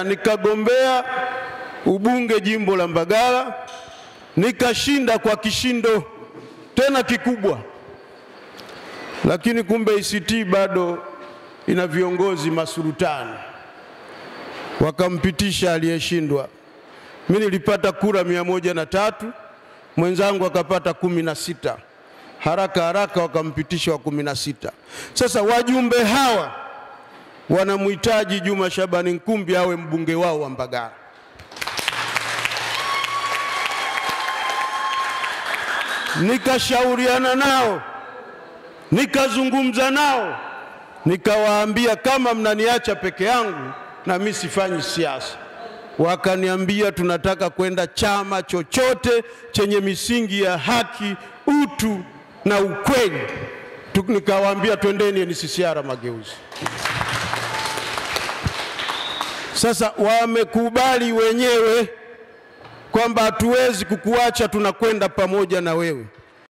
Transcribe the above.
nikagombea nikagombea ubunge jimbo la Mbagala nikashinda kwa kishindo tena kikubwa, lakini kumbe ACT bado ina viongozi masultani, wakampitisha aliyeshindwa. Mimi nilipata kura mia moja na tatu mwenzangu akapata kumi na sita haraka haraka wakampitisha wa kumi na sita. Sasa wajumbe hawa wanamhitaji Juma Shabani Nkumbi awe mbunge wao wa Mbagala. Nikashauriana nao, nikazungumza nao, nikawaambia kama mnaniacha peke yangu na mimi sifanyi siasa. Wakaniambia tunataka kwenda chama chochote chenye misingi ya haki, utu na ukweli. Tu- Nikawaambia twendeni NCCR Mageuzi. Sasa wamekubali wenyewe kwamba hatuwezi kukuacha, tunakwenda pamoja na wewe.